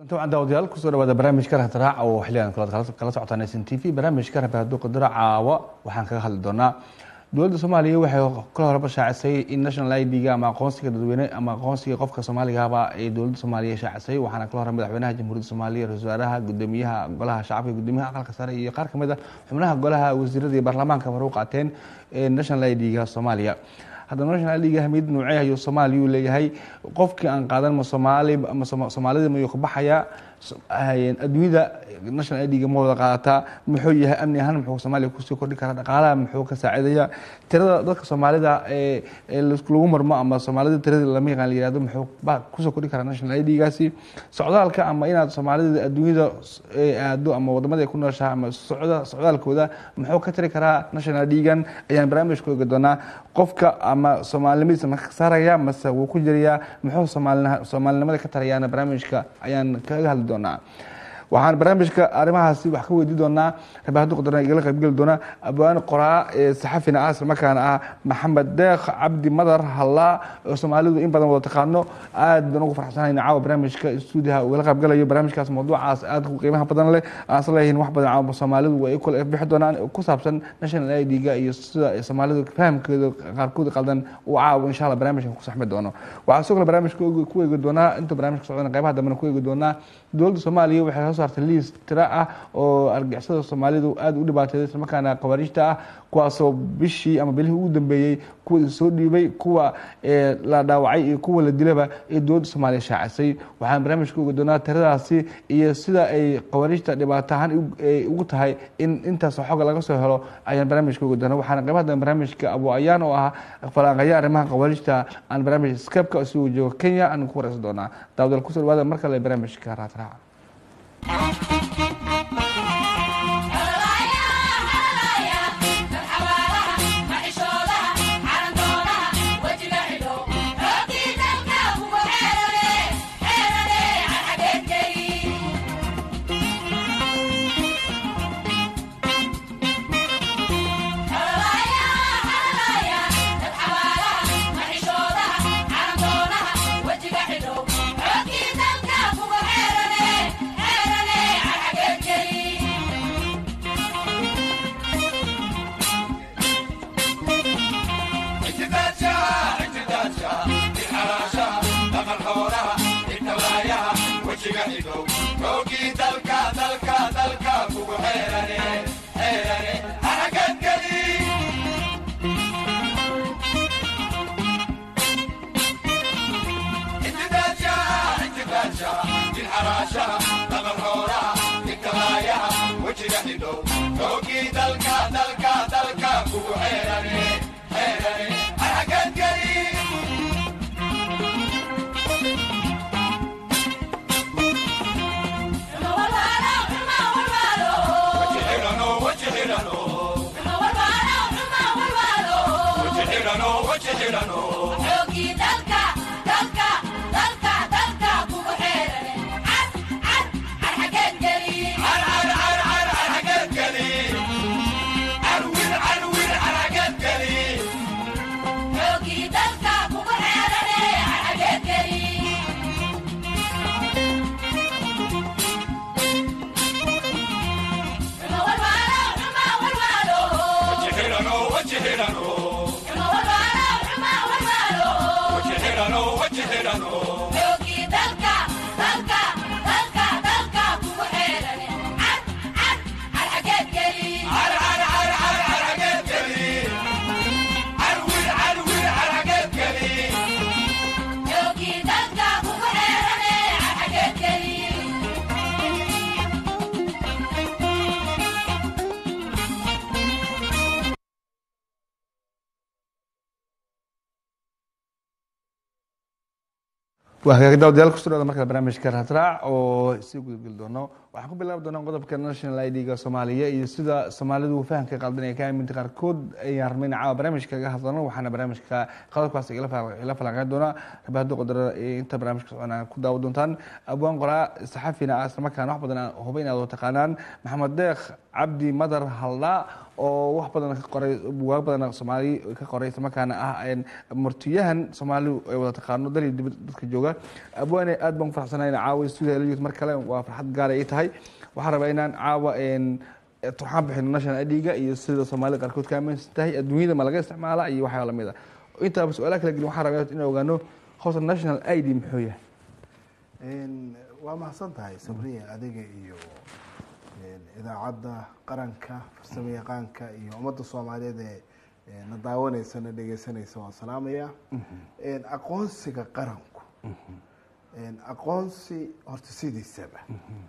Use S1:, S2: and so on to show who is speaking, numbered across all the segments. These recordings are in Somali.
S1: طبعا daawadayaal kusoo dhawaada barnaamijka rahadraac oo xiligan kala socotaan s n t v barnaamijka rabahaduuqa dira caawa waxaan kaga hadli doonaa dowladda soomaaliya waxay kala horeba shaacisay in national id-ga ama aqoonsiga dadweyne ama aqoonsiga qofka soomaaligaba ee dowladda soomaaliya shaacisay waxaana kala hore madaxweynaha jamhuuriyadda soomaaliya ra-isul wasaaraha gudoomiyaha golaha shacabka gudoomiyaha aqalka sare iyo qaar kamid a xubnaha golaha wasiirada iyo baarlamaanka hore u qaateen national id-ga soomaaliya haddaba national id-ga ahmiyad noocee ayuu soomaaliya u leeyahay qofkii aan qaadan ma soomaali ma soomaalida mayuu ka baxayaa adduunyada national id-ga ma wada qaadataa muxuu yahay amni ahaan muxuu soomaaliya kusii kordhi karaa dhaqaalaha muxuu ka saacidaya tirada dadka soomaalida ee lagu marmo ama soomaalida tirada lama yaqaan la yihahdo muxuu kusoo kordhi karaa national id-gaasi socdaalka ama inaad soomaalida adduunyada aado ama wadamada ay ku nooshaha ama socda socdaalkooda muxuu ka tiri karaa national id-gan ayaan barnaamij ku eegi doonaa qofka ama soomaalinimadiisa ma ka saaraya mase wuu ku jirayaa muxuu soomaalinimada ka tarayaana barnaamijka ayaan kaga hadli doonaa waxaan barnaamijka arrimahaasi wax ka weydii doonaa rabahadu qadar igala qaybgeli doona abwaan qoraa ee saxafina ah isla markaana ah maxamed deekh cabdi madar hallaa oo soomaalidu in badan wada taqaano aad baan ugu farxsanayna caawa barnaamijka stuudiyaha ugala qaybgalayo barnaamijkaas mawduucaas aad qiimaha badan leh aan isla leeyihin wax badan caawa soomaalidu way kula bixi doonaan ku saabsan national id-ga iyo sida soomaalidu fahamkeeda qaarkood qaldan uu caawa insha allah barnaamijkan ku saxmi doono waxaa sidoo kale barnaamijka ku eegi doonaa intuu barnaamijka socdana qaybaha dambena ku eegi doonaa dowladda soomaaliya waxay soo saartay liis tira ah oo argixisada soomaalidu aada u dhibaateeday islamarkaana khawaarijta ah kuwaasoo bishii ama bilihii ugu dambeeyey kuwa soo dhiibay kuwa la dhaawacay iyo kuwa la dilaba ee dowladda soomaaliya shaacisay waxaan barnaamijka ogi doonaa tiradaasi iyo sida ay khawaarijta dhibaato ahaan ugu tahay in intaasoo xooga laga soo helo ayaan barnaamijka ogi doonaa waxaana qaybaha dambe barnaamijka abu ayaan oo ah falaanqaya arrimaha khawaarijta aan barnaamij skabka isugu joogo kenya aan ku wareysan doonaa daawadal kusoo dhawaada mar kale barnaamijka raadraaca waa hagaag daawadayaal kusoo dhawada markale barnaamijka raadraac oo sii gudageli doono waxaan ku bilaabi doonaa qodobka national id-ga soomaaliya iyo sida soomaalidu fahamka qaldan ee ka aaminta qaarkood ayaan rabnayna caawa barnaamijka kaga hadlano waxaana barnaamijka qodobkaas ila falanqeyn doona rabahadu qodara inta barnaamijka socona ku daawo doontaan abwaan qoraa saxafina ah islamarkaana wax badan huba inaad taqaanaan maxamed deekh cabdi madar haldhaa oo wax badan ka qoray bugaag badan soomaali ka qoray islamarkaana ah martiyahan soomaalidu ay wada taqaano dal iyo dibad dadka jooga abwaane aad baan ku faraxsanahay in caawa stuudiga la yimid mar kale waa farxad gaar ay tahay waxaan rabaa inaan caawa turxaan bixino national idga iyo sida soomaalida qaarkood ka aaminsan tahay adduunyada ma laga isticmaala iyo waxyaa lamid a intaaba su-aalaha kala gelin waxaan rabaa inaan ogaano howsa national id muxuu yahay
S2: waa mahadsan tahay sabriya adiga iyo idaacadda qaranka farsamo yaqaanka iyo ummadda soomaaliyeed ee na daawanaysa na dhegeysanaysa waan salaamaya aqoonsiga qaranku aqoonsi horta sidiisaba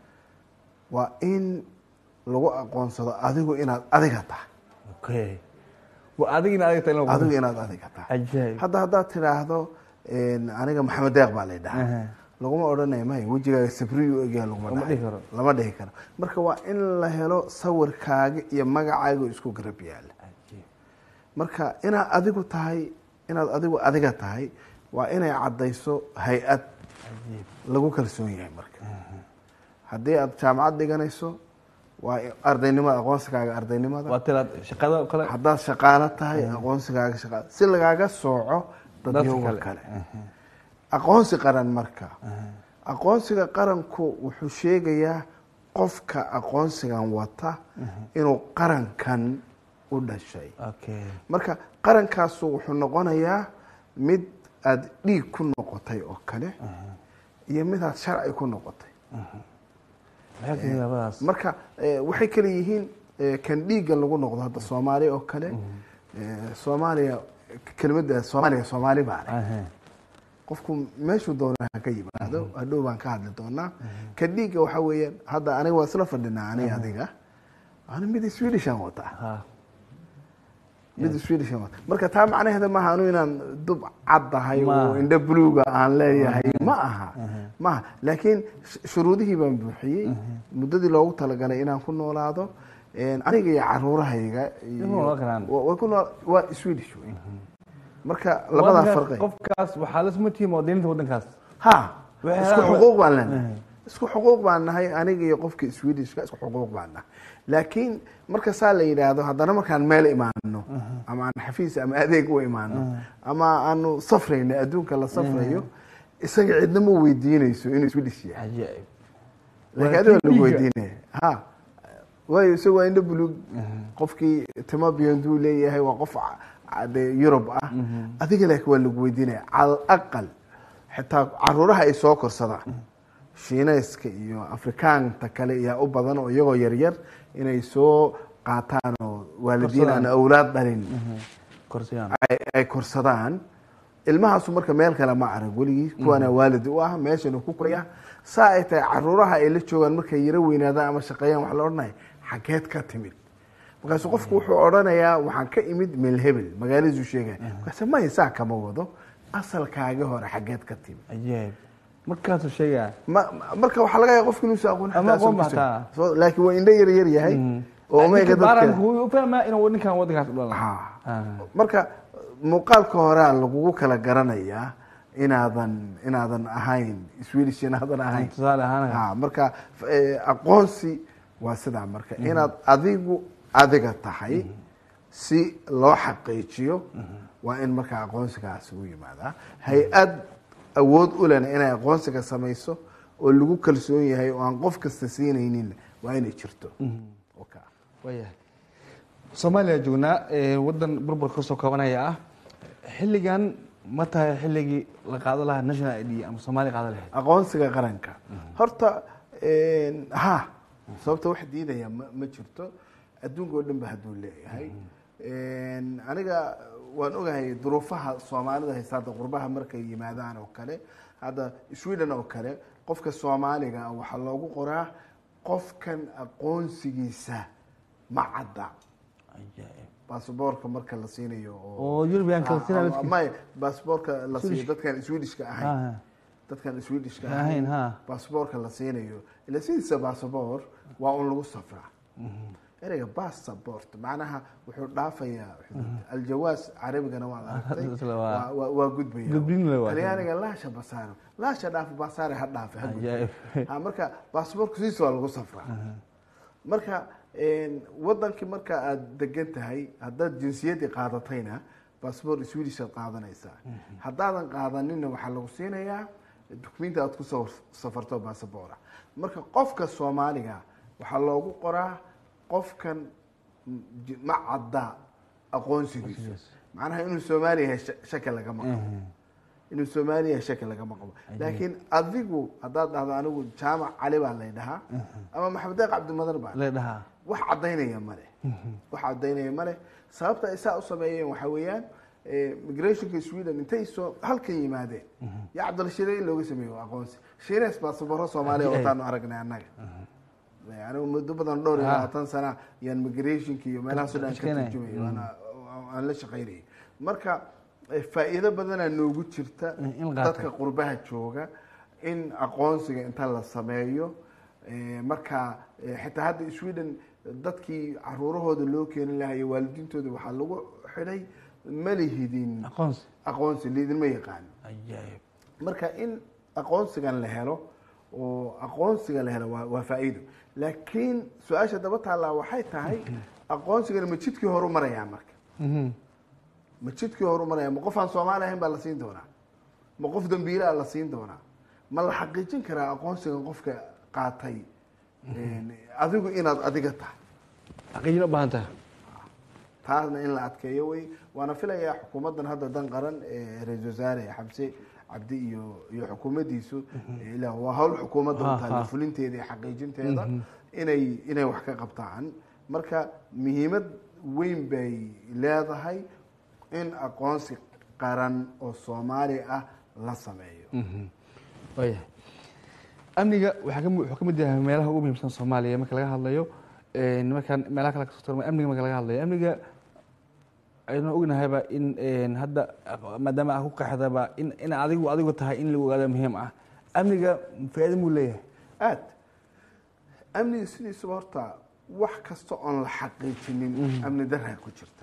S2: waa in lagu aqoonsado adigu inaad adiga tahay
S1: adiga in adiga tahay
S2: adigu inaad adiga tahay
S1: ajaayib
S2: hadda haddaad tidhaahdo aniga maxamed deeq baa la dhahaa laguma odhanaya may wejigaaga sabriyu egyaha laguma
S1: Lama dhihi karo.
S2: lama dhihi karo marka waa in la helo sawirkaaga iyo magacaaga oo isku garab yaala marka inaad adigu tahay inaad adigu adiga tahay waa inay caddayso hay-ad lagu kalsoon yahay marka haddii aad jaamacad dhiganayso waa ardaynimada aqoonsigaaga ardaynimada
S1: waa tiraad shaqada oo kale
S2: haddaad shaqaalo tahay aqoonsigaaga shaqaalo si lagaaga sooco
S1: Dadka
S2: dadyoga
S1: kale.
S2: kale aqoonsi qaran marka aqoonsiga qaranku wuxuu sheegayaa qofka aqoonsigan wata inuu qarankan u dhashay
S1: okay
S2: marka qarankaasu wuxuu noqonayaa mid aada dhiig ku noqotay oo kale iyo mid aad sharci ku noqotay
S1: maxay kamid labadaas
S2: marka eh, waxay kale yihiin eh, kan dhiigga lagu noqdo hadda soomaaliya oo kale eh, soomaaliya kelmadda soomaaliya soomaali baa leh
S1: Aha.
S2: qofku meeshuu doona ha ka yimaado hadhow baan ka hadli doonaa kan dhiigga waxaa weeyaan hadda aniga waa isla fadhinaa aniga adiga ani mid swedishan wataa
S1: Ha.
S2: mid swedishan wata marka taa macnaheeda maaha anu inaan dub caddahay
S1: Ma
S2: oo
S1: aha.
S2: indho buluuga aan leeyahay ma aha ma aha laakiin sh- shuruudihii baan buuxiyey muddadii loogu talagalay inaan ku noolaado aniga iyo caruurahayga iyo-
S1: Way ku noolaan karaan.
S2: wa- way ku nool- waa swedish wey marka labadaa
S1: Waddankaas-
S2: farqi
S1: qofkaas waxaa la isma tihiin muwaadiniinta waddankaas
S2: ha
S1: Waxay
S2: isku
S1: helaan-
S2: xuquuq baan leenahay isku xuquuq baan nahay aniga iyo qofka swedishka isku xuquuq baan nahay laakiin marka saa la yidhaahdo haddana markaan meel imaano ama aan xafiis ama adeeg u imaano ama aanu safrayno adduunka la safrayo isaga cidna ma weydiinayso inuu swedish yahay
S1: cajaa'ib
S2: laakiin adiga lagu weydiinaya ha waayo isaga waa indho buluug qofkii timo biyonduu leeyahay waa qof ca- ca- dee yurub ah adiga laakiin waa lagu weydiinaya cala aqal xitaa caruuraha ay soo korsadaan shiinayska iyo afrikaanta kale ayaa u badan oo iyagoo yaryar inay soo qaataan oo waalidiin aan
S1: Korsadaan.
S2: awlaad dhalin
S1: korsiyaan
S2: ay- ay korsadaan ilmahaasu marka meel kale ma arag weligii kuwaana waalid u ah meeshanu ku koraya saa ay tahay caruuraha ay la joogaan markay yaro weynaadaan ama shaqeeyaan waxa la odhanaya xageed ka timid markaasu qofku wuxuu odhanayaa waxaan ka imid meel hebel magaaladiisu sheegaya markaase maya saa kama wado asalkaagi hore xageed ka timid
S1: cajaa'ib markaasuu sheegaa
S2: ma- ma- marka waxaa laga yaaba qofku inuusa aqoon
S1: Ama
S2: xataa
S1: aqoon
S2: asalkiisa.
S1: baa taa.
S2: So- laakiin waa indho yar yar yahay oo
S1: Ninka
S2: umayga
S1: baaranka
S2: dadka
S1: wuu u fahmaa inuu ninkan waddankaas u dhalan
S2: Ha. marka muuqaalka horea lagugu kala garanayaa inaadan inaadan ahayn swedish inaadan ahayn
S1: tusaale ahaan
S2: ha marka eh, aqoonsi waa sidaa marka inaad adigu adiga tahay si loo xaqiijiyo waa in marka aqoonsigaas ugu yimaadaa hay-ad awood u lena inay aqoonsiga samayso oo lagu kalsoon yahay oo aan qof kasta siinaynin waa inay jirto Okay.
S1: waayahay soomaaliya joognaa ee waddan burbur kasoo koobanaya ah xilligan ma tahay xilligii la qaado lahaa national id ama soomaaliya qaado lahayd
S2: aqoonsiga qaranka horta ha sababta wax diidaya ma ma jirto adduunka oo dhan ba hadduu leeyahay aniga waan ogahay duruufaha soomaalida haysta hadda qurbaha markay yimaadaan oo kale hadda sweden oo kale qofka soomaaliga ah waxaa loogu qoraa qofkan aqoonsigiisa ma cadda
S1: Cajaa'ib.
S2: basaboorka marka la siinayo
S1: oo European-ka la siinayo dadkiisa?
S2: may basaboorka la siiyo
S1: Swedish.
S2: dadkan swedishka ahayn
S1: Ah,
S2: dadkan swedishka
S1: Ahayn,
S2: ahayn
S1: ha.
S2: basaboorka la siinayo ila sidiisa basaboor waa un lagu safraa ereyga basabort macnaha wuxuu dhaafayaa aljawaas carabigana waad aragtay
S1: Isla waa-
S2: waa- waa- waa gudbaya
S1: Gudbin le waa.
S2: talyaaniga laasha basaaro laasha dhaafa basaare ha dhaafe ha gudbo.
S1: Cajaa'ib.
S2: Ha, marka basaboorka sidiisa waa lagu safraa marka wadankii marka aada degan tahay haddaad jinsiyaddii qaadatayna bassbort swedish aad qaadanaysaa haddaadan qaadanina waxaa lagu siinayaa dukumenti aad kusoo safarto bassabora marka qofka soomaaliga waxaa loogu qoraa qofkan ma cadda aqoonsigiisu macnaha inuu soomaali yahay shaki lagama qabo inuu soomaali yahay shaki lagama qabo laakiin adigu haddaad dhahdo anigu jaamac cali baa lay dhahaa ama maxamed deeq cabdimadar baa
S1: la dhahaa
S2: wax caddaynaya male wax caddaynaya male sababta ay saa u sameeyeen waxaa weeyaan migrationka sweden intay soo halkan yimaadeen yaa cabdilshiire in looga sameeyo aqoonsi shiines baasabaro soomaaliya wataanu aragnay annaga anigu muddo badan dhowr iyo labaatan sana yaan migrationka iyo meelahaaso dhan ka turjumay aan la shaqaynayay marka faa'iido badanaa noogu jirta dadka qurbaha jooga in aqoonsiga inta la sameeyo marka xitaa hadda sweden dadkii caruurahooda loo keeni lahayo waalidiintooda waxaa lagu xidhay ma lihidin
S1: aqoonsi
S2: aqoonsi liidinma yaqaano
S1: ajaayib
S2: marka in aqoonsigan la helo oo aqoonsiga la helo waa waa faa'iido laakiin su-aasha daba taallaa waxay tahay aqoonsigana ma jidkii horu marayaa marka ma jidkii horu maraya ma qof aan soomaali ahayn baa la siin doonaa ma qof dambiilaa la siin doonaa ma la xaqiijin karaa aqoonsigan qofka qaatay adigu inaad adiga tahay
S1: xaqiijin u baahan tahay
S2: taasna in la adkeeyo wey waana filayaa xukuumaddan hadda dan qaran ee ra-isul wasaare xamse cabdi iyo iyo xukuumaddiisu ila waa hawl xukuumadda u tahay fulinteeda iyo xaqiijinteeda inay inay wax ka qabtaan marka muhiimad weyn bay leedahay in aqoonsi qaran oo soomaali ah la sameeyo
S1: wayahay amniga waxaa ka wuxuu ka mid yahay meelaha ugu muhiimsan soomaaliya marka laga hadlayo markaan meelaha kale kasoo tarma amniga marka laga hadlayo amniga aynu ognahayba in hadda maadaama ah ku qaxdaba in in adigu adigu tahay in la ogaado muhiim ah amniga faa'iido muu leeyahay
S2: aad amniga sidiisaba horta wax kasta oon la xaqiijinin amni daraa ku jirta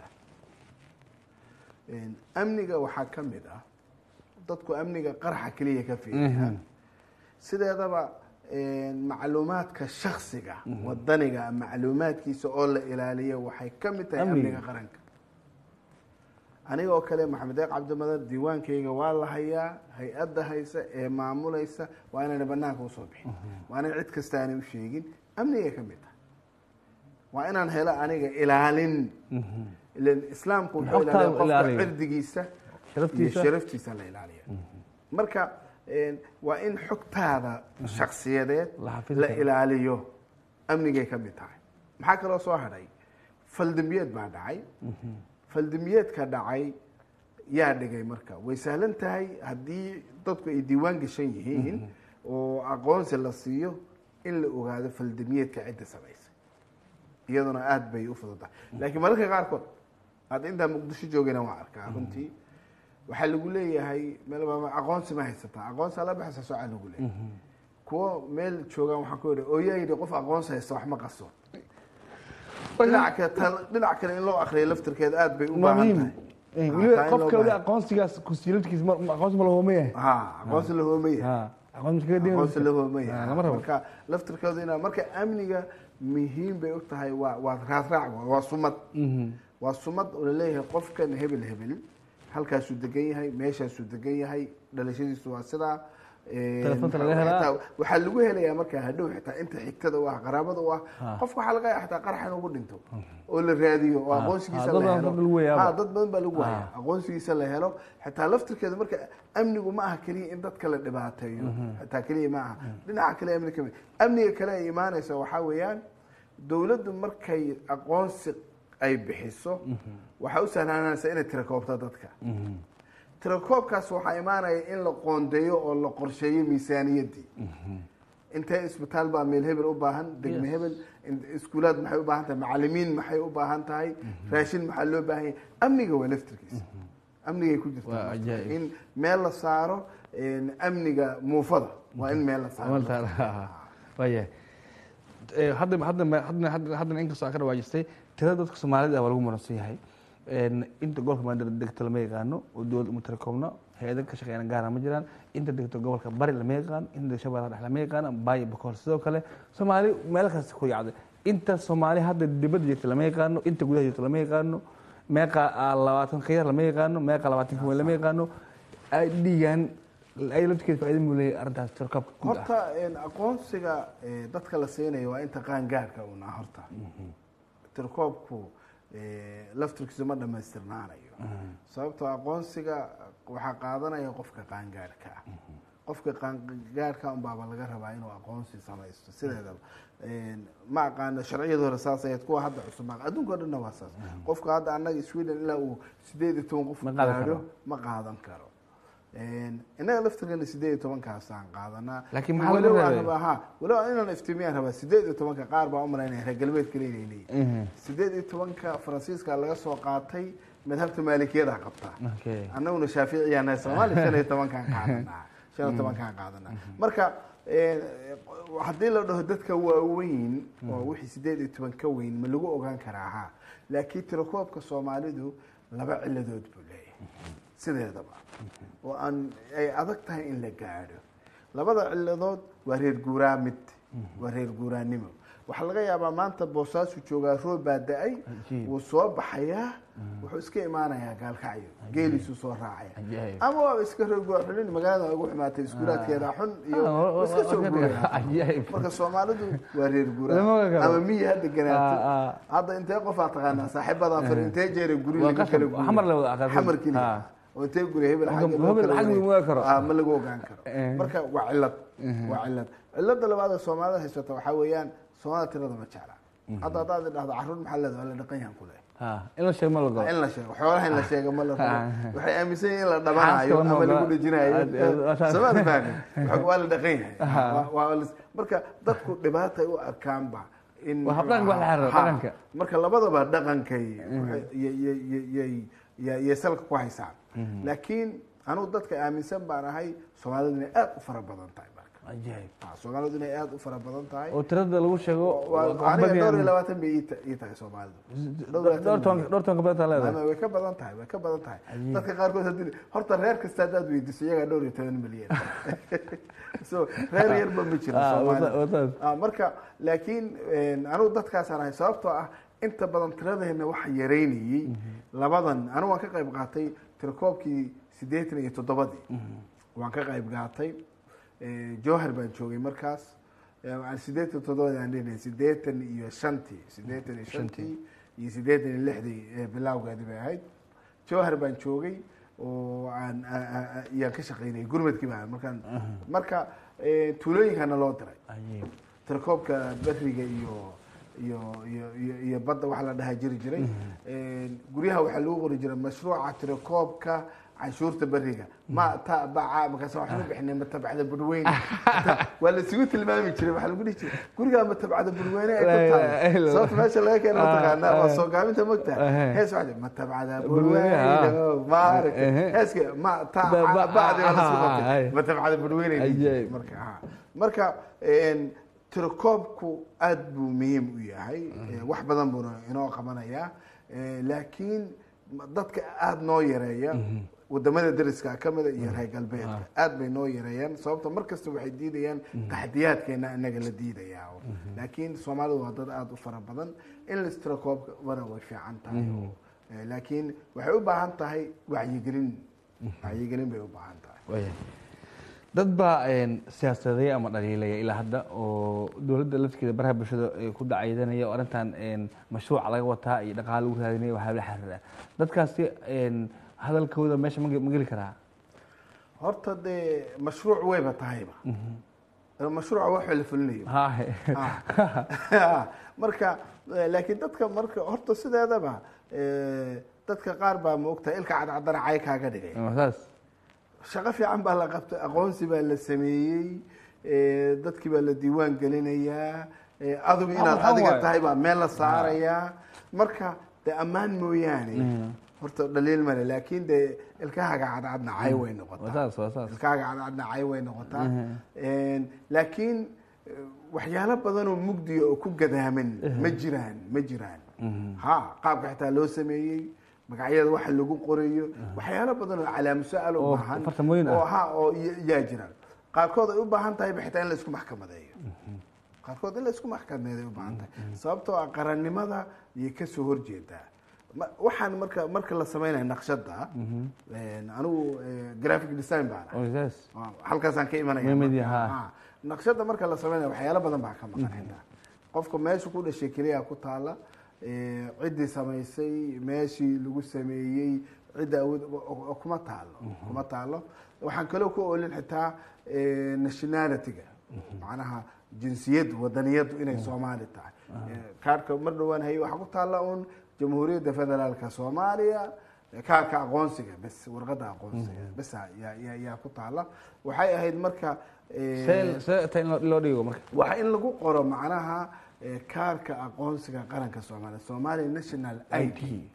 S2: amniga waxaa ka mid ah dadku amniga qaraxa keliya ka fiiriyaan sideedaba macluumaadka shaksiga wadaniga macluumaadkiisa oo la ilaaliyo waxay ka mid tahay amniga qaranka aniga oo kale maxamed deeq cabdimadar diiwaankayga waa la hayaa hay-adda haysa ee maamulaysa waa inayna banaanka usoo bixin waa inay cid kasta aanay u sheegin amnigay ka mid tahay waa inaan helo aniga ilaalin ilan islaamku wuxuu ilaaliya qofka cirdigiisa iyo sharaftiisa la ilaaliya marka waa in xogtaada shaksiyadeed la ilaaliyo amnigay ka mid tahay maxaa kaloo soo hadhay faldambiyeed baa dhacay faldambiyeedka dhacay yaa dhigay marka way sahlan tahay haddii dadku ay diiwaan gashan yihiin oo aqoonsi la siiyo in la ogaado faldambiyeedka cidda samaysay iyaduna aada bay u fududahay laakiin mararka qaarkood hadda intaa muqdisho joogayna waa arkaa runtii waxaa lagu leeyahay meel aqoonsi ma haysataa aqoonsi ala baxaysa socaa lagu leeyahay kuwo meel joogaan waxaan ku yidhi ooyaa yidhi qof aqoonsi haysta wax ma qaso dhinac kale dhinac kale in loo akriyo laftirkeeda aada bay u baahan tahay
S1: weliba qofka weli aqoonsigaas kusiiladkiisa aqoonsi ma lahoomaya
S2: ha aqoonsi la hoomaya aqoonsi la hoomaya
S1: lama rabo
S2: marka laftirkeedu ina marka amniga muhiim bay og tahay waa waa raasraac waa sumad waa sumad oo laleeyahay qofkan hebel hebel halkaasuu degan yahay meeshaasuu degan yahay dhalashadiisu waa sidaa
S1: Telefoonka laga helaa.
S2: waxaa lagu helayaa markaa hadhow xitaa inta xigtada u ah qaraabada u ah qofka waxaa laga yaaba xitaa qarax inuu ku dhinto oo la raadiyo oo aqoonsigiisa
S1: dad
S2: la
S1: badan
S2: helo
S1: dad lagu wayaaba.
S2: Ha, dad badan baa lagu waaya aqoonsigiisa la helo xitaa laftirkeeda marka amnigu ma aha keliya in dadka la dhibaateeyo xitaa keliya ma aha dhinaca kale amni kamid amniga kale ay imaanaysa waxaa weeyaan dowladdu markay aqoonsi ay bixiso waxaa u sahlaanaysa inay tirakoobto dadka tirakoobkaas waxaa imaanaya in la qoondeeyo oo la qorsheeyo miisaaniyaddii intee isbitaal baa meel hebel u baahan degme hebel in- iskuulaad maxay u baahan tahay macalimiin maxay u baahan tahay raashin maxaa loo baahan yahay amniga waa laftirkiisa amnigay ku
S1: Waa
S2: jirtaa
S1: ajaa'ib.
S2: in meel la saaro een, amniga muufada waa in meel la saaro
S1: wayahay hadda hadda hadda hadda haddana inkastoo aan ka dhawaajistay tirada dadka soomaalida ah waa lagu muransan yahay Een, inta gobolka maanta degta lama yaqaano oo dowlad uma tira koobna hay-ada ka shaqeeyana gaara ma jiraan inta degta gobolka bari lama yaqaan inta shabeellaha dhexe lama yaqaan baayo bakool sidoo kale soomaali meel kasta ku yacday inta soomaali hadda dibadda jirta lama yaqaano inta gudaha jirta lama yaqaano meeqa labaatan ka yar lama yaqaano meeqa labaatan ka weyn lama yaqaano dhiigan ay laftirkeeda faa'iido muu leeyahay arrintaas tirkoobka guud ah
S2: horta een, aqoonsiga ee, dadka la siinayo waa inta qaangaarka una horta tirkoobku ee, laftirkiisu ma dhammaystirnaanayo sababtoo aqoonsiga waxaa qaadanaya qofka qaangaarka ah qofka qaangaarka unbaaba laga rabaa inuu aqoonsi samaysto sideedaba Een, ma aqaano sharciyada hore saas ahayd kuwa hadda cusub ma adduunka o dhanna waa saas qofka hadda annaga sweden ilaa uu sideed iyo toban qof
S1: Ma qaadan
S2: gaadho
S1: karo.
S2: ma qaadan karo Een, innaga laftirkeena sideed iyo tobankaasaan qaadanaa
S1: Laakiin maxaa laga
S2: walow aan
S1: reebay?
S2: rabaa ha walow inaan iftiimiyaan rabaa sideed iyo tobanka qaar baa u malaynaya reer galbeedka leeyahay leeyihin
S1: Mhm.
S2: sideed iyo tobanka faransiiska laga soo qaatay madhabta maalikiyada qabtaa
S1: Okay.
S2: annaguna shaaficiyana soomaali shan iyo tobankaan qaadanaa shan iyo tobankaan qaadanaa marka eh, haddii la dhaho dadka waaweyn oo wixii sideed iyo toban ka weyn ma lagu ogaan karaa ha laakiin tirakoobka soomaalidu laba ciladood buu leeyahay sideedaba oo aan ay adag tahay in la gaadho labada ciladood waa reer guuraa mid waa reer guuraanimo waxaa laga yaabaa maanta boosaasu joogaa roob baa da-ay
S1: Cajiib.
S2: wuu soo baxayaa wuxuu iska imaanayaa gaalkacyo geeliisuu soo raacaya
S1: Cajiib.
S2: ama waaba iska reer guuraa xulin magaalada ugu xumaatay iskuulaadkeeda xun iyo
S1: Ah, wa- wa-
S2: iska soo
S1: wa-
S2: guuraya
S1: Cajiib.
S2: marka soomaalidu waa reer
S1: Lama
S2: guuraa
S1: ogaan karo.
S2: ama miyi hadda
S1: Ah,
S2: ganaato
S1: ah.
S2: hadda intee qofaa taqaanaa saaxiibadan far intee jeera guri
S1: Waa
S2: laga
S1: qasab.
S2: kala guuriyo
S1: Xamar la wada aqaaqay.
S2: xamar keliya
S1: Ah.
S2: oo intee guri hebel
S1: Hebel-
S2: xagga loo
S1: hebel
S2: kala
S1: xagga
S2: wareego.
S1: ma ogaan karo.
S2: Ah, ma lagu ogaan karo
S1: Eh.
S2: marka waa cilad waa cilad cilada labaad ee soomaalida haysata waxaa weeyaan soomaalida tirada ma jecla hadda haddaad idhahdo carruur maxaa leedahay waa la dhaqan yahan ku leh
S1: Ah, in la sheego ma la galo
S2: in la sheego xoolaha in la sheego ma la rabo
S1: Ah.
S2: waxay aaminsan yihiin in la dhabanayo
S1: Xaaska lama
S2: ama lagu
S1: ogola.
S2: dhejinayo
S1: Aad- aad- aad-
S2: somaali fahmi Waxa- waa la dhaqan yahay Waa- waa la- marka dadku dhibaatay u arkaanba in
S1: Waa habdhaqanka wax la xiriira,
S2: Ha.
S1: dhaqanka.
S2: marka labadaba dhaqankay waxay- yay- yay- yay- yay- yay- yay salka ku haysaan laakiin anugu dadka aaminsan baan ahay soomaalidu inay aad u fara badan tahay marka
S1: Cajiib.
S2: Ha, soomaalidu inay aad u fara badan tahay
S1: oo tirada lagu sheego
S2: Waa-
S1: waa
S2: aniga dhowr iyo
S1: badiyaan.
S2: labaatan bay ii ta- ii tahay soomaalidu
S1: dhowr toban dhowr toban ka badan taa leedahay
S2: Maama, way ka badan tahay way ka badan tahay
S1: Cajiib.
S2: dadka qaarkood haddii horta reer kasta haddaad weydiiso iyagaa dhowr iyo toban milyan so reer yarba ma jiro
S1: Ah,
S2: Soomaalida.
S1: wata- wataas.
S2: Ah, marka laakiin een, anigu dadkaasaan ahay sababtoo ah inta badan tiradeena waxa yareynayey labadan anigu waan ka qayb qaatay tirakoobkii siddeetan iyo toddobadii waan ka qayb qaatay Eh, jowhar baan joogay markaas Eh, aan siddeetan iyo toddobadii aan dhihnay siddeetan iyo shantii siddeetan iyo shantii iyo siddeetan iyo lixdii eh, bilowgeedii bay ahayd jowhar baan joogay oo aan a- a- a- iyaan ka shaqaynayay gurmadkii baan markaan marka eh, tuulooyinkana loo diray
S1: Cajiib.
S2: tirakoobka beriga iyo iyo iyo iyo iyo badda waxa la dhahaa jiri jiray Een, guryaha waxaa lagu qori jiray mashruuca tirakoobka canshuurta beriga ma tabaca markaas waxaan u bixinay matabacda budweyne waa la isugu tilmaami jiray waxaa lagu dhihi jiray gurigaa matabacda budweyne ay
S1: La
S2: ku
S1: ilaha
S2: tahay
S1: illa
S2: sababta meesha laga keena mataqaanaa
S1: Ah,
S2: waa
S1: ah.
S2: soo gaaminta mogta
S1: Ah.
S2: hees waxaa jira matabacda
S1: Budweyne, ah.
S2: budweyne maaragtay
S1: Eh.
S2: heeska ma
S1: Ba- ba-
S2: tabacdi waa la isku
S1: ah, ah,
S2: qabtay
S1: ah.
S2: matabacda budweyne ay dhihi
S1: Ajaib.
S2: jirtay. marka ha. marka een, tirakoobku aad buu muhiim u yahay Eh, wax badan buuna inoo qabanayaa Eh, laakiin ma- dadka aada noo yareeya wadamada dariska kamida iyo reer galbeedka aad bay noo yareeyaan sababta mar kasta waxay diidayaan taxdiyaadkeena inaga la diidayaa laakiin soomaalidu waa dad aada u fara badan in la istirakoobana way fiican tahay Eh, laakiin waxay u baahan tahay wacyigelin wacyigelin bay u baahan tahay
S1: Waya. dad baa een, siyaasadeeya ama dhaliilaya ilaa hadda oo dowladda lafteeda baraha bulshada ee ku dhacaydanaya oo arrintan een, mashruuca laga wataa iyo dhaqaale lagu raadinaya waxaa la xiriira dadkaasi een, hadalkooda meesha ma ge- ma geli karaa
S2: horta dee mashruuc wayba tahayba mashruuca waxa la fulinayo
S1: Haa.
S2: Ah. marka eh, laakiin dadka marka horta sideedaba eh, dadka qaar baa maogtahay ilka cadcadana cay kaaga dhigay
S1: Waa saas
S2: shaqo fiican baa la qabtay aqoonsi baa la sameeyey eh, dadkii baa la diiwaan gelinayaa eh, adigu inaad
S1: waxaan
S2: adiga
S1: waaye.
S2: tahay baa meel la saarayaa marka dee ammaan mooyaane horta dhaliil male laakiin dee ilkahaaga cadcadna cay way
S1: waa
S2: noqotaa
S1: saas waa saas
S2: ilkaaga cadcadna cay way noqotaa Een, laakiin eh, waxyaalo badan oo mugdiya oo ku gadaaman ma jiraan ma jiraan ha qaabka xitaa loo sameeyey magacyada waxa lagu qorayo waxyaalo badan oo calaamo su-aal u
S1: Oo
S2: baahan
S1: farsamooyin ah.
S2: oo ha oo y- yaa jiraan qaarkood ay u baahan tahay xitaa in la isku maxkamadeeyo qaarkood in la isku maxkamadeeday u baahan tahay sababtoo ah qarannimada yay kasoo horjeedaa Ma- waxaan marka marka la sameynaya naqshada een, anigu eh, graphic design baan ahay.
S1: Oh, yes.
S2: Waa, halkaasaan ka imanaya
S1: Way mid
S2: marka.
S1: yahaa.
S2: Ah, naqshada marka la sameynaya waxyaalo badan baa ka maqan xitaa qofka meesha ku dhashay keliya ku taala eh, ciddii samaysay meeshii lagu sameeyey cidda awood o- o- kuma taalo kuma taalo waxaan kaloo ku oolin xitaa eh, nationality-ga macnaha jinsiyaddu wadaniyaddu inay soomaali tahay Eh, kaarhka mar dhowaan hayay waxaa ku taalla un jamhuuriyadda federaalka soomaaliya kaarka aqoonsiga bes warqadda aqoonsiga bes yaa yaa- yaa ku taalla waxay ahayd marka eh,
S1: see see ta in loo- loo dhigo marka
S2: waa in lagu qoro macnaha eh, kaarka aqoonsiga qaranka soomaaliya somalia national i d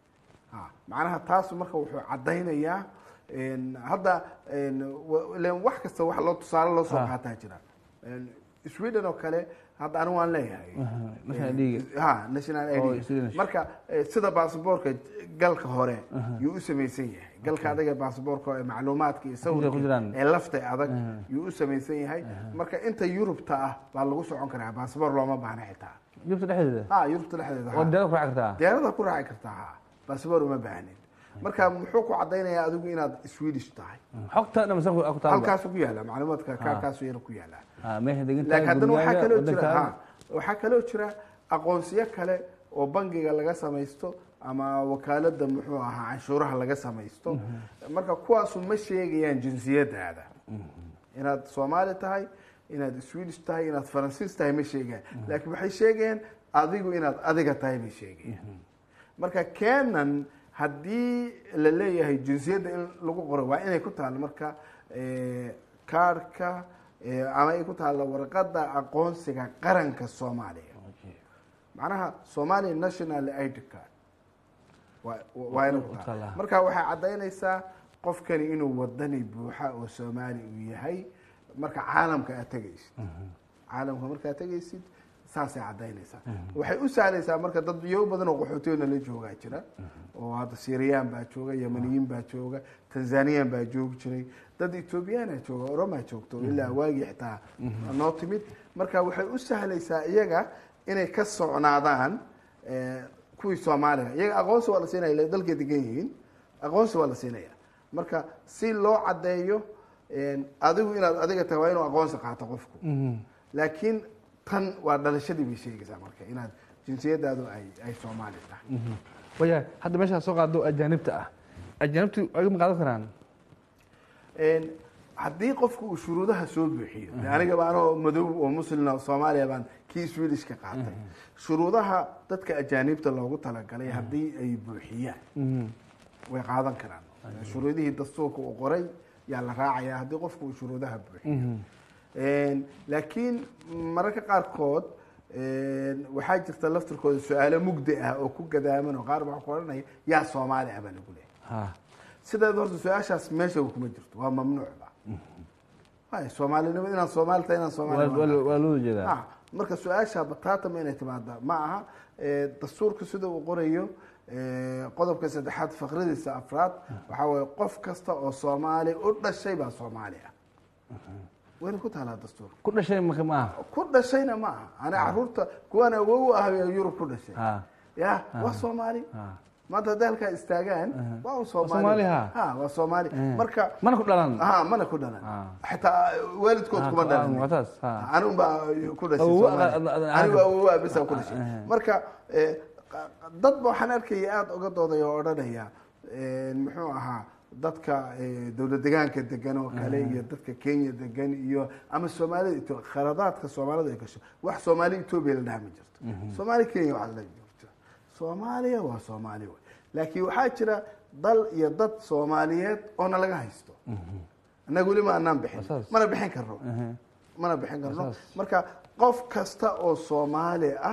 S2: ha macnaha taas marka wuxuu caddaynayaa en, hadda en, wa- ileen wax kasta wax loo tusaale loo soo
S1: Ha.
S2: qaataa jira En, sweden oo kale hadda anigu waan leeyahay
S1: national
S2: Eh,
S1: ID-ga.
S2: ha national
S1: Oo,
S2: ID
S1: Swedish.
S2: marka eh, sida baasboorka galka hore yuu u samaysan yahay galka adaga baasboorka ee macluumaadka iyo
S1: ku
S2: sawirka
S1: jiraan.
S2: ee lafta adag yuu u samaysan yahay marka inta yurubta ah baa lagu socon karaa baasboor looma baahna xitaa
S1: jubta dhexdeeda
S2: ha yurubta dhexdeeda ha.
S1: waa deeda ku raaci kartaa
S2: diyaarada ku raaci kartaa ha baasboor uma baahnin marka muxuu ku cadaynayaa adigu inaad swedish tahay
S1: xogta dhamsan ku ku taal
S2: halkaasu ku yaala macluumaadka kaarkaasu yar ku yaala
S1: ah meesha degan
S2: laakiin haddana waxaa
S1: gurigaaga,
S2: kaloo jira
S1: waddankaaga.
S2: ha waxaa kaloo jira aqoonsiyo kale oo bangiga laga samaysto ama wakaalada muxuu ahaa canshuuraha laga samaysto marka kuwaasu ma sheegayaan jinsiyadaada inaad soomaali tahay inaad swedish tahay inaad faransiis tahay ma sheegayaan laakiin waxay sheegayaan adigu inaad adiga tahay bay sheegayaan marka kenan haddii la leeyahay jinsiyadda in lagu qoro waa inay ku taalo marka eh, kaarhka eh, ama ay ku taalo warqadda aqoonsiga qaranka soomaaliya macnaha somalia national id card waa waa inay ku taalo
S1: taallaa.
S2: marka waxay caddaynaysaa qofkani inuu wadani buuxa oo soomaali uu yahay marka caalamka aad tegaysid caalamka markaad tegaysid saasay caddaynaysaa waxay u sahlaysaa marka dad yo badan oo qaxootiyoona la joogaa jira oo hadda syriyan baa jooga yamaniyiin baa jooga tanzaniyan baa joogi jiray dad ethoobiyaana jooga oromaa joogto ilaa waagii xitaa noo timid marka waxay u sahlaysaa iyaga inay ka socnaadaan eh, kuwii soomaaliga iyaga aqoonsi waa la siinaya ila dalkay degan yihiin aqoonsi waa la siinaya marka si loo caddeeyo en, adigu inaad adiga tahay waa inuu aqoonsi qaato qofku laakiin tan waa dhalashadii bay sheegaysaa marka inaad jinsiyadaadu ay ay soomaali tahay
S1: waya hadda meeshaa soo qaado ajaanibta ah ajaanibtu ay ma qaadan karaan
S2: En, haddii qofku uu shuruudaha soo buuxiyo de anigaba anoo madow oo muslina oo soomaaliya baan kii swedish ka qaatay shuruudaha dadka ajaanibta loogu talagalay haddii ay buuxiyaan way qaadan karaan shuruudihii dastuurka uu qoray yaa la raacaya haddii qofku uu shuruudaha buuxiyo En, laakiin mararka qaarkood en, waxaa jirta laftirkooda su-aalo mugdi ah oo ku gadaaman oo qaar baa ku odhanaya yaa soomaali ah baa lagu leeyahay
S1: ha
S2: sideed horta su-aashaas meesha kuma jirto waa mamnuucba hay soomaalinimo inaan soomaali tahay inaan
S1: waa
S2: soomaali
S1: waa- waa loo jeedaa
S2: Ah, marka su-aasha bataatama inay timaada ma aha Eh, dastuurka sida uu qorayo eh, qodobka saddexaad faqradiisa afraad waxaa waye qof kasta oo soomaali u dhashay baa soomaali ah wayna ku taalaa dastuurka
S1: ku dhashay marka ma aha
S2: ku dhashayna ma aha ana caruurta kuwan awow ah ee yurub ku dhashay
S1: ha
S2: ya waa soomaali
S1: ha
S2: maanta hadday halkaa istaagaan waa un
S1: Soomaali,
S2: soomaali
S1: ha.
S2: ha waa soomaali marka
S1: mana ku dhalan
S2: ha mana ku dhalan
S1: Ah.
S2: xitaa waalidkood
S1: Ah,
S2: kuma
S1: ah,
S2: dhalan
S1: muuqataas, ha.
S2: anigu baa ku dhashay
S1: Awow,
S2: Soomaali.
S1: ad- ad- ad-
S2: anigu awowa bisa ku dhashay
S1: Ah.
S2: marka eh, qa- dad ba waxaan arkaya aada uga doodaya oo odhanaya eh, muxuu ahaa dadka eh, dowlad degaanka degan oo kale iyo dadka kenya degan iyo ama soomaalida Etho- khaladaadka soomaalida ay gasho wax soomaali etoobiya la dhaha ma jirto soomaali kenya wax la jirto soomaaliya waa soomaali wey laakiin waxaa jira dal iyo dad soomaaliyeed oona laga haysto annaga weli ma anaan bixin
S1: Asaas.
S2: mana bixin karno mana bixin karno marka qof kasta oo soomaali ah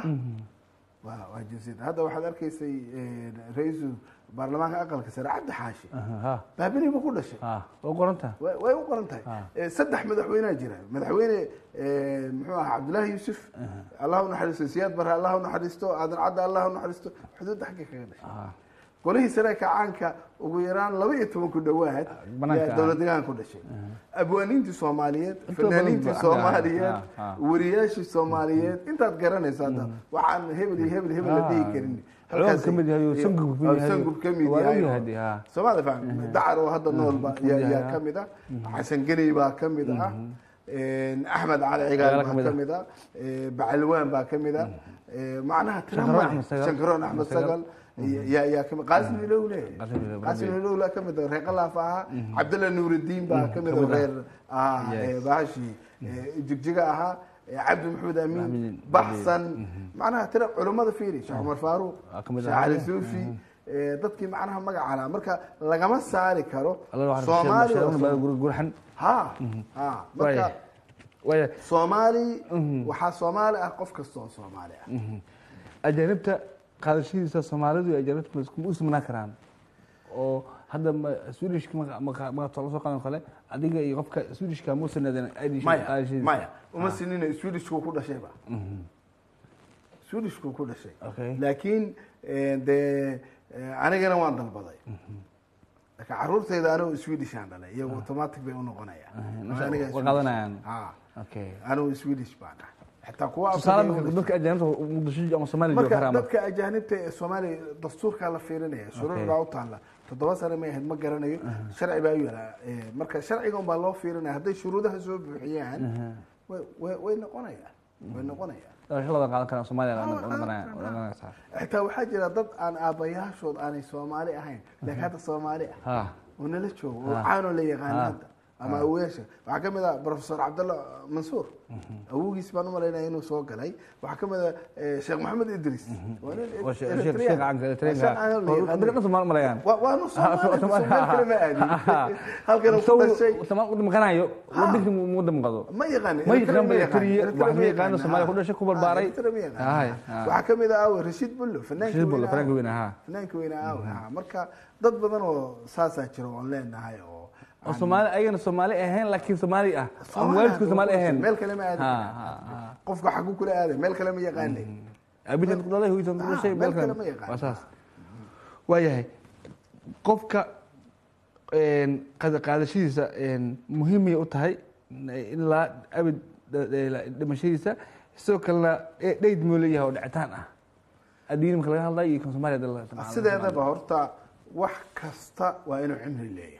S2: waa waa jinsiyad hadda waxaad arkaysay eh, ra-iisul baarlamaanka aqalka sare cabdi xaashi
S1: ha
S2: baabini ba ku dhashay
S1: ha waa u qoran tahay
S2: way way u qoran tahay
S1: Ah.
S2: Eh, saddex madaxweynea jira madaxweyne eh, muxuu ahaa cabdullaahi yuusuf allah u naxariisto siyaad bare allah u naxariisto aadan cadda allah u naxariisto xuduudda xagga kaga dhashay
S1: ha
S2: golihii sare kacaanka ugu yaraan laba iyo toban ku dhowaad
S1: Banaanka
S2: yaa
S1: ah.
S2: dowlad deegaan ku dhashay abwaaniintii soomaaliyeed
S1: Inta
S2: fanaaniintii
S1: badan ba-
S2: soomaaliyeed
S1: ah, ah.
S2: wariyaashii soomaaliyeed intaad garanaysa hadda waxaan hebel iyo hebel hebel la
S1: Ah.
S2: dhihi karin
S1: Colood ka mid yahay oo Sangub ka mid yahay.
S2: sangub ka mid
S1: Waa
S2: yahay
S1: ogyahay dee, ah.
S2: soomaalida faham dacar oo hadda noolba yaa
S1: yahay,
S2: yaa
S1: ah.
S2: ka mid ah xasan geney baa ka mid ah axmed cali cigaal
S1: Cigaal ka
S2: baa
S1: mid
S2: ka
S1: ah.
S2: mid ah Eh, bacalwaan baa ka mid ah Eh, macnaha tira
S1: Shankaroon
S2: ma
S1: Axmed Sagal.
S2: shankaroon axmed sagal yaa yaa ka mid qaasim ilowle
S1: Qaasim Ilowle.
S2: qaasim ilowle ka mid ah reer qalaaf ahaa cabdalla nuurudiin baa ka mid ah reer ahaa
S1: Yes.
S2: eh, bahashi eh, jigjiga ahaa eh, cabdi maxamed amiin
S1: Amiin.
S2: baxsan macnaha tira culummada fiiri sheekh cumar faaruuq
S1: Waa ka mid
S2: sheekh
S1: ah.
S2: cali suufi eh, dadkii macnaha magaca lahaa marka lagama saari karo
S1: Alla waxaa
S2: soomaali oo
S1: sheegay baa gur- gurxan
S2: ha ha marka
S1: Waaya. waaya
S2: soomaali waxaa soomaali ah qof kasta oo soomaali ah
S1: ajaanibta qaadashadiisa soomaalidu iyo ajaanibta ma isku- ma u simnaa karaan oo hadda ma- swedishka ma- ma- ma tolo soo qaadan kale adiga iyo qofka swedishka ma usanadeen
S2: maya maya uma sinina swedishku ku dhashayba swedishku ku dhashay
S1: Okay.
S2: laakiin eh, dee eh, anigana waan dalbaday laakiin caruurtayda anigu swedishaan dhalay iyagu automatic bay u noqonayaan
S1: nafsa-
S2: Aniga
S1: way
S2: Swedish.
S1: qaadanayaan.
S2: Ha.
S1: okay
S2: anigu swedish baan ah xitaa kuwa
S1: tusaale
S2: Afrika
S1: marka
S2: iyagu
S1: dadka ajaanibta muqdisho ama soomaaliya jooga
S2: marka
S1: karaan
S2: dadka ajaanibta ee soomaaliya dastuurkaa la fiirinaya shuruuc baa u taalla toddoba sane may ahayd ma garanayo sharci baa u yalaa Eh, marka sharciga un baa loo fiirinaya hadday shuruudaha soo buuxiyaan way- way way noqonayaan way noqonayaan
S1: lada qaadan karaan soomaaliya noqonaysaa
S2: xitaa waxaa jira dad aan aabbayaashood aanay soomaali ahayn laakiin hadda soomaali ah
S1: ha
S2: oo nala joogo oo
S1: Ah.
S2: caanoo la yaqaan
S1: Ah.
S2: hadda ama awoyaasha waxaa ka mid ah professor cabdalla mansuur awogiis baan u malaynaya inuu soo galay waxaa ka mid ah eh, sheekh maxamed idris waa nin
S1: Waa sheekh-
S2: Eritrean.
S1: sheekh caanka Eritrean-ka.
S2: Waa sheekh caan oo la yaqaan.
S1: Dadka dhan Soomaali malayaan.
S2: Waa- waanu Soomaali,
S1: Ah, Soomaali.
S2: Soomaali kale ma aadin. Halkan uu ku dhashay
S1: Soomaali waddan maqanayo waddanka mu waddan maqado
S2: ma yaqaan
S1: ma
S2: Eritrea
S1: yaqaan ba
S2: yaqaan.
S1: Eritrea,
S2: Eritrea
S1: wax ma
S2: ma
S1: yaqaano,
S2: yaqaan.
S1: Soomaaliya
S2: Ah.
S1: ku dhashay, ku barbaaray.
S2: Ah, Eritrea ma yaqaan.
S1: Ahay, ah.
S2: waxaa ka mid ah awe rashiid bullo fanaanka
S1: Rashiid Bullo,
S2: weyne
S1: fanaanka
S2: awe.
S1: weyne, ah.
S2: fanaanka weyne awe ah. marka dad badan oo saasaa jira oon leenahay oo
S1: oo Soomaali ayagana Soomaali ahayn laakiin Soomaali ah ama
S2: Soomaali
S1: waalidku
S2: ah,
S1: Soomaali ahayn
S2: meel kale ma aadi
S1: Ha,
S2: karaan.
S1: ha, ha.
S2: qofka xagu kula aaday meel kale ma yaqaanay
S1: abitan ku dhalay hooyatan ku
S2: Ah,
S1: dhashay
S2: meel
S1: meel
S2: kale
S1: kale
S2: ma yaqaan.
S1: waa saas waayahay qofka een, qaada- qaadashadiisa een, muhiimay u tahay ilaa abid dhimashadiisa sidoo kalena e- dheyd muu leeyahay oo dhicitaan ah addiin marka laga hadlayo iyo kan Soomaaliya hadda la-
S2: sideedaba horta wax kasta waa inuu cimri leeyahay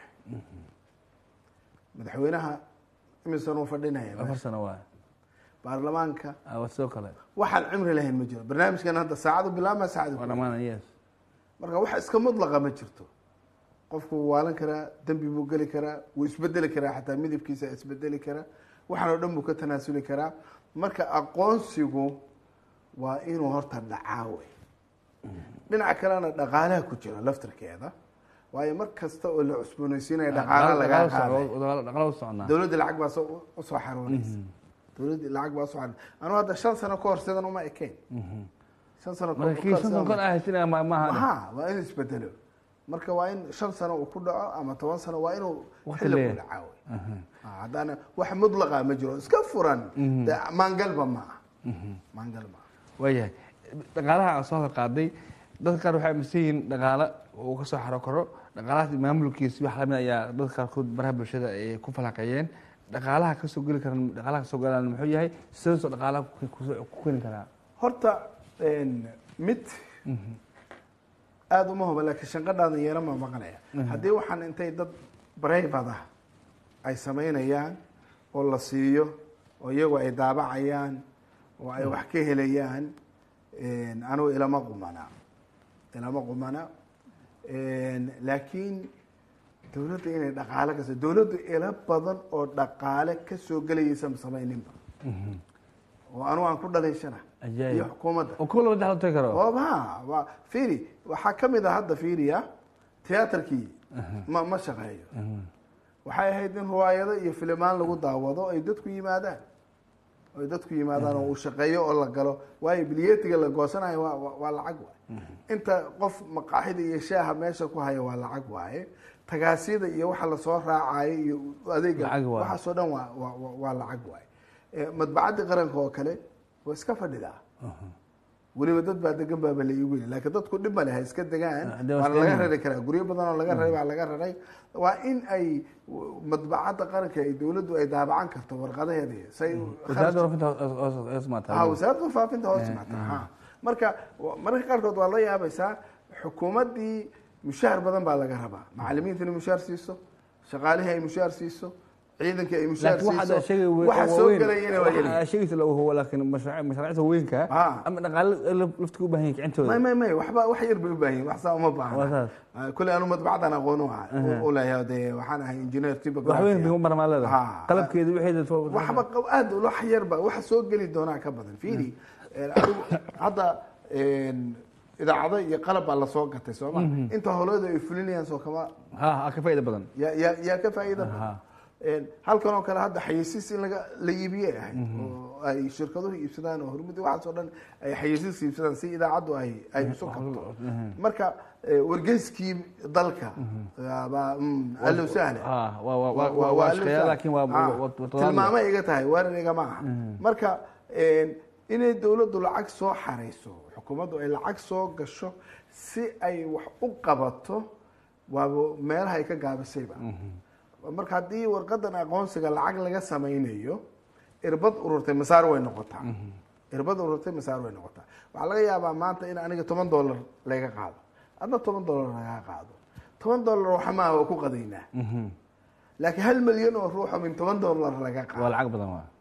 S2: madaxweynaha imisan uu fadhinaya
S1: afar sano waa
S2: baarlamaanka
S1: Ah, waa sidoo kale
S2: waxaan cimri lahayn ma jiro barnaamijkan hadda saacadu bilaabma saacadu
S1: waa dhammaan yes
S2: marka wax iska mudlaqa ma jirto qofku wuu waalan karaa dembi buu geli karaa wuu isbedeli karaa xataa midabkiisa isbedeli karaa waxaan oo dhan buu ka tanaasuli karaa marka aqoonsigu waa inuu horta dhacaa wey dhinaca kalena dhaqaalaha ku jira laftarkeeda waayo mar kasta oo la cusboonaysiinaya dhaqaala lagaa qaaday
S1: dhaqaalo u soconaa
S2: dowladda lacag baa soo usoo xaroonaysa dowladda lacag baa usoo xaroon anuu hadda shan sano ka hor sidan uma ekayn shan sano ka hor-
S1: marka kii
S2: ka hor
S1: shan
S2: sidan
S1: sano
S2: uma-
S1: ah sina ma maaha
S2: ha waa in isbedelo marka waa in shan sano uu ku dhaco ama toban sano waa inuu
S1: Waqti
S2: xilli ku
S1: leeyahay.
S2: dhacaa wey. Ah, haddaana wax mudlaqa ma jiro iska furan dee maangalba ma ah maangal ma ah
S1: waayahay dhaqaalaha aan soo qaaday dadka qaar waxay aaminsan yihiin dhaqaale uu ka soo xaro karo dhaqaalahaas maamulkiisi wax lamid ayaa dadka qaarkood baraha bulshada ay ku falaqeeyeen dhaqaalaha kasoo geli karan dhaqaalaha kasoo galaan muxuu yahay sidee soo dhaqaalaha ku- ku- ku keeni karaa
S2: horta een, mid aada uma huba laakiin shanqadhaadan yeera ma maqanaya haddii waxaan intay dad brayvad ah ay samaynayaan oo la siiyo oo iyagu ay daabacayaan oo ay wax ka helayaan een, anigu ilama qumana ilama qumana een, laakiin dowladda inay dhaqaale kas dowladdu ilo badan oo dhaqaale ka soo gelayaysa ma samayninba oo anigu aan ku dhalaysana
S1: Ajaayib.
S2: iyo xukuumadda
S1: oo kuwa laba dexlo tagi karo
S2: oba waa fiiri waxaa ka mid a hadda fiiriya tiyaatarkii ma ma shaqeeyo waxay ahayd in riwaayado iyo filimaan lagu daawado ay dadku yimaadaan ay dadku yimaadaan oo uu shaqeeyo oo la galo waayo biliyetiga la goosanayo waa waa- waa lacag waaye inta qof maqaaxida iyo shaaha meesha ku haya waa lacag waaye tagaasida iyo waxa lasoo raacayo iyo adeega
S1: Lacag waaye.
S2: waxaasoo dhan waa waa waa- waa lacag waaye Eh, madbacadda qaranka oo kale waa iska fadhidaa weliba dad baa degan baaba la iigu yiri laakiin dadku dhib male ha iska degaan
S1: Hadee waa
S2: waana
S1: iska
S2: laga
S1: degaan.
S2: rari karaa guryo badan oo laga raray baa laga raray waa in ay madbacadda qaranka ay dowladdu ay daabacan karto warqadaheeda say
S1: wasaaradda warfinta hoos- hoos- hoos maataa.
S2: ha wasaaradda faafinta hoos timaata ha marka wa- mararka qaarkood waa la yaabaysaa xukuumaddii mushaar badan baa laga rabaa macalimiinta inay mushaar siiso shaqaalihii ay mushaar siiso ciidankii ay mushaar
S1: laakiin waxaad
S2: siiso
S1: sheegay wa-
S2: waxa soo
S1: waaweyn-
S2: gelayana waa yeli
S1: waxaa sheegaysa la hubo laakiin mashruuc- mashaariicda waaweynka
S2: Ah.
S1: ama dhaqaale laf- laftiga u baahan yahay kicintooda
S2: may may may waxba wax yar bay u baahan yihin wax saa uma
S1: Waa
S2: baahna
S1: saas.
S2: Ah, kule anu madbacdan aqoon u ah u leeyahay dee waxaan ahay engineer
S1: wax weyn bay u marmaa leedahay
S2: Ah.
S1: qalabkeeda wixeeda fo-
S2: waxba qab- aad wax yarba waxa soo geli doonaa ka badan fiiri een, adigu hadda een, idaacado iyo qalab baa lasoo gatay sooma inta howlada ay fulinayaan soo kama
S1: ha ha ka faa'iida badan
S2: yaa yaa yaa ka faa'iida
S1: Aha.
S2: badan Een, halkan oo kale hadda xayeysiis in laga la iibiye ahay oo ay shirkaduhu iibsadaan oo hormudi waxaas oo dhan ay xayeysiis iibsadaan si idaacaddu ay ay isu kabto marka eh, wargeyskii dalka baa mm, allow sahla
S1: Ah, waa- waa- waa-
S2: Waa-
S1: waa-
S2: waa
S1: waa
S2: allow
S1: shaqeeya,
S2: sahla.
S1: laakiin waa-
S2: Ah,
S1: waa- waa- waa-
S2: tilmaamo iga tahay weerar igama aha marka een, inay dowladdu lacag soo xarayso xukuumaddu ay lacag soo gasho si ay wax u qabato waaba meelaha ay ka gaabisayba marka haddii warqadan aqoonsiga lacag laga samaynayo irbad ururtay masaar way noqotaa irbad ururtay masaar way noqotaa waxaa laga yaabaa maanta in aniga toban dollar laga qaado adna toban dollar laga qaado toban dollar waxa maaha waa ku qadaynaa laakiin hal milyan oo ruuxa min toban dollar laga
S1: waa
S2: qaado
S1: lacag badan waa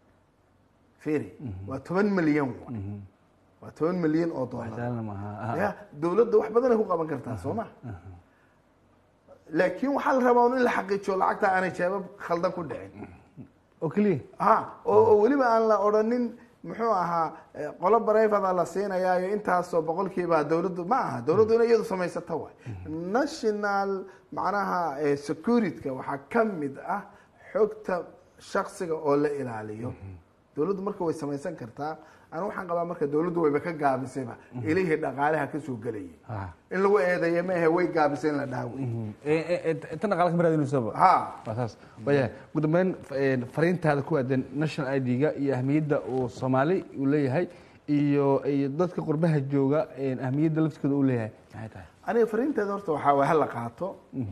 S2: fiiri waa toban milyan wa waa toban milyan oo dollar
S1: saalna maaha Ah,
S2: ya dowladda wax badan ay ku qaban kartaa soo ma laakiin waxaa la rabaa un in la xaqiijiyo lacagta aanay jeebab khaldan ku dhicin
S1: oo keliya
S2: ha oo oo weliba aan la odhanin muxuu ahaa eh, qolo barayfada la siinayaayo intaasoo boqolkiiba dowladdu ma aha dowladdu inay iyadu samaysata waay national macnaha eh, security-ka waxaa ka mid ah xogta shaksiga oo la ilaaliyo dowladdu marka way samaysan kartaa anu waxaan qabaa marka dowladdu wayba ka gaabisayba ilihii dhaqaalaha ka soo gelayay
S1: Ah.
S2: in lagu eedeeya maahe way gaabisay in la dhaaway
S1: Eh, eh, eh, tan dhaqaale kama raadinaysaba
S2: ha
S1: waa saas waya ugu dambeyn eh, fariintaada ku aadan national id-ga iyo ahmiyadda uu soomaali uu leeyahay iyo iyo dadka qurbaha jooga eh, ahmiyadda laftikooda uu leeyahay maxay tahay
S2: aniga fariinteeda horta waxaa waay hala qaato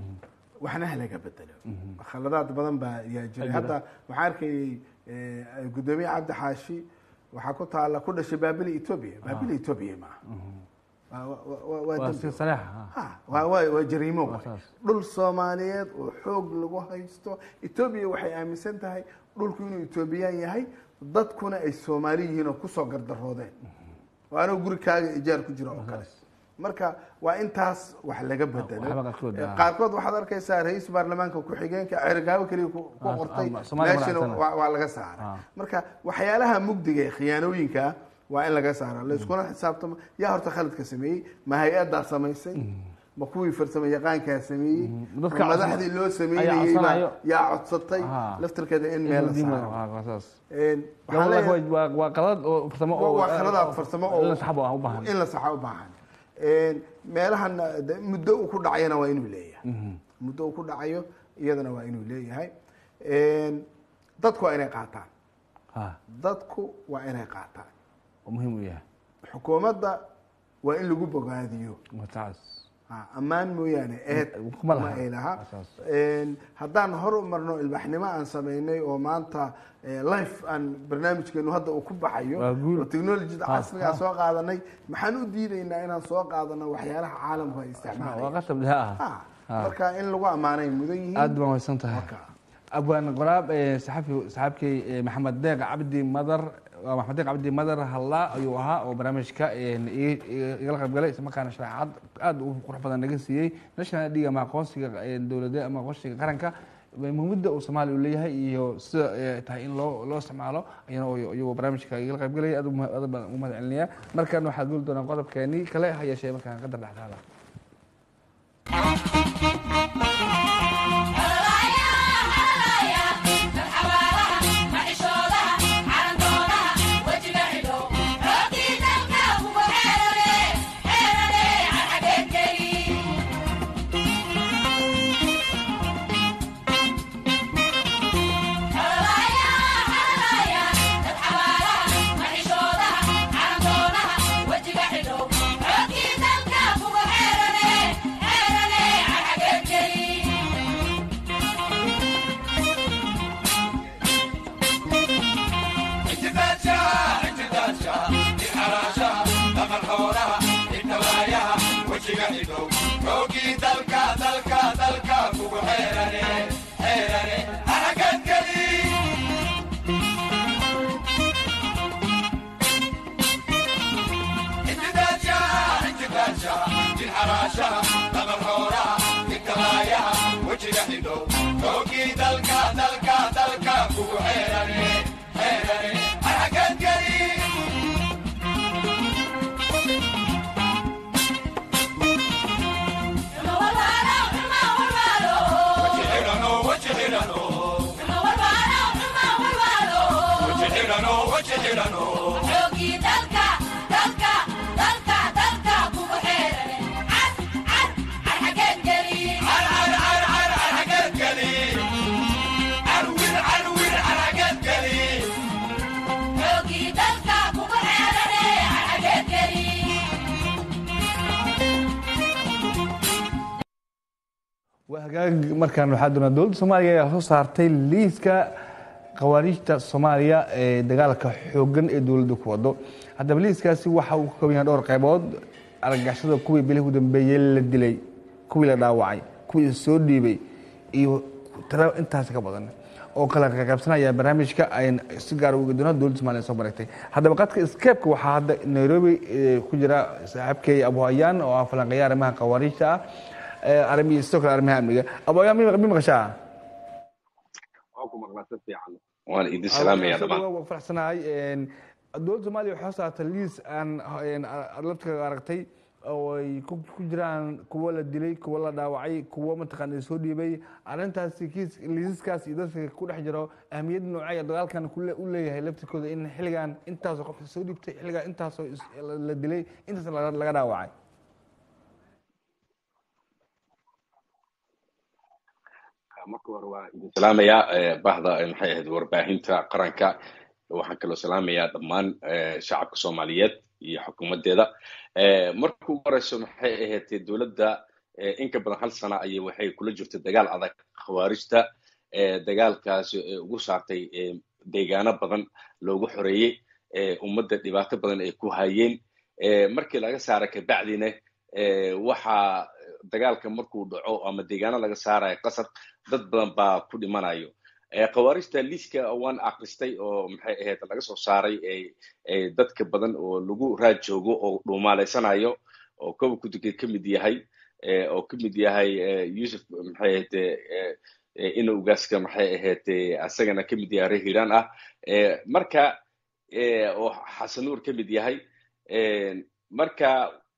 S2: waxna halaga bedelo khaladaad badan baa yaa jiray hadda waxaan arkayay eh, gudoomiye cabdi xaashi waxaa ku taala ku dhashay baabili etoobiya baabili etoobiya maaha Waa- waa- waa- waa
S1: waa
S2: dembi.
S1: si sareexa ah.
S2: Ha, waa waa waa jariimo
S1: Waa
S2: waay.
S1: saas.
S2: dhul soomaaliyeed oo xoog lagu haysto etoobiya waxay aaminsan tahay dhulku inuu etoobiyaan yahay dadkuna ay soomaali yihiin oo kusoo gardaroodeen oo anoo gurikaaga ijaar ku jira oo kale marka waa intaas wax laga bedelo
S1: waxba qaarkood, ah.
S2: qaarkood waxaad arkaysaa ra-iisul baarlamaanka ku-xigeenka cergaabo keliya ku ku
S1: Ah,
S2: qortay
S1: ah, Soomaaliya
S2: meeshana
S1: madaxsana.
S2: waa waa laga saaray
S1: Ah.
S2: marka waxyaalaha mugdiga ee khiyaanooyinka ah waa in laga saara layskuna xisaabtamo yaa horta khaladka sameeyey ma hay-adaa samaysay ma kuwii farsamo yaqaankaa sameeyey
S1: Dadka
S2: ma madaxdii loo
S1: ayaa
S2: sameynayey
S1: codsanayo.
S2: baa yaa codsatay
S1: Ah.
S2: laftirkeeda in meel la saaro
S1: Ah, waa saas
S2: Een, waxaan
S1: Waa-
S2: leeyahay-
S1: waa waa qalad oo farsamo oo
S2: waa khaladaad farsamo oo
S1: in la saxbo ah u baahan
S2: in la saxa u baahan Een, meelahan de, muddo uu ku dhacayana waa inuu leeyahay muddo uu ku dhacayo iyadana waa inuu leeyahay Een, dadku waa inay qaataan
S1: ha
S2: dadku waa inay qaataan
S1: oo muhiim u yahay
S2: xukuumadda waa in lagu bogaadiyo
S1: waa taas
S2: Ha, ammaan mooyaane eed
S1: Kuma laha.
S2: ma ay laha
S1: Asaas.
S2: Een, haddaan hor u marno ilbaxnimo aan samaynay oo maanta eh, life aan barnaamijkeenu hadda uu ku baxayo
S1: Waa guul.
S2: oo technologyda
S1: Ha,
S2: casriga aan soo qaadanay maxaan u diidaynaa inaan soo qaadano waxyaalaha caalamku ay
S1: waa
S2: isticmaalayaan
S1: qasab dheha ah
S2: Ha, marka in lagu ammaanay mudan yihiin
S1: aad baan waysan tahay
S2: Marka.
S1: abwaan qoraab eh, saxafi saxaabkay eh, maxamed deeq cabdi madar waa maxamed deeq cabdi madar hallaa ayuu ahaa oo barnaamijka eh, i- i- igala qaybgalay isla markaana sharaxaad aad u qurux badan naga siiyey national id ama aqoonsiga eh, dowladda ama aqoonsiga qaranka eh, muhiimada uu soomaaliya u leeyahay iyo sida eh, tahay in loo loo isticmaalo ayana oo- iyagoo barnaamijka igala qaybgalaya aad u ma- aad baan ugu mahad celinaya markan waxaad guli doonaa qodobkeenii kale ha yeeshee markaan qadar dhexdaada
S3: Yeah.
S1: waa hagaag markaan waxaa doonaa dowladda soomaaliya ayaa soo saartay liiska khawaariijta soomaaliya ee dagaalka xooggan ee dowladda ku wado haddaba liiskaasi waxa uu ka kooban yahay dhowr qaybood argagixisada kuwii bilihii u dambeeyey la dilay kuwii la dhaawacay kuwii soo dhiibay iyo tiro intaas ka badan oo kala qaybsanaya barnaamijka ayn si gaar uga doona dowladda somaaliya soo maragtay haddaba qadka skeebka waxaa hadda nairobi ku jira saaxiibkey abu hayaan oo ah falanqeeya arrimaha khawaariijta ah arimihi sidoo kale arrimaha amniga abu hayaan mi maqashaa
S3: waan idin salaamaya dhamaan
S1: waa faraxsanahay dowladda soomaaliya waxay soo saartay liis aan laftiga aragtay oo ay ku jiraan kuwo la dilay kuwo la dhaawacay kuwo mataqaana soo dhiibay arrintaasi kiis liisaskaas iyo dadka ku dhex jiro ahmiyad noocay dagaalkan u leeyahay laftirkooda in xilligan intaasoo qofka soo dhiibtay xilligan intaasoo la dilay intaas laga dhaawacay
S3: marka hore waa idin salaamayaa bahda maxay ahayd warbaahinta qaranka waxaan kaloo salaamayaa dhammaan shacabka soomaaliyeed iyo xukuumaddeeda marka ugu horeyso maxay ahayd dowladda in ka badan hal sana ayay waxay kula jirtay dagaal adag khawaarijta dagaalkaas ugu saartay deegaano badan loogu xoreeyey ummadda dhibaato badan ay ku hayeen markii laga saara kabacdina waxaa dagaalka markuu dhaco ama deegaano laga saarayo qasab dad badan baa ku dhimanayo khawaarijta liiska waan akristay oo maxay ahayd laga soo saaray dadka badan oo lagu raad joogo oo dhuumaaleysanayo oo kowa kuduge ka mid yahay oo ka mid yahay yusuf maxay ahayd inowgaaska maxay ahayd asagana ka mid yahay reer hiiraan ah marka oo xasanuur ka mid yahay marka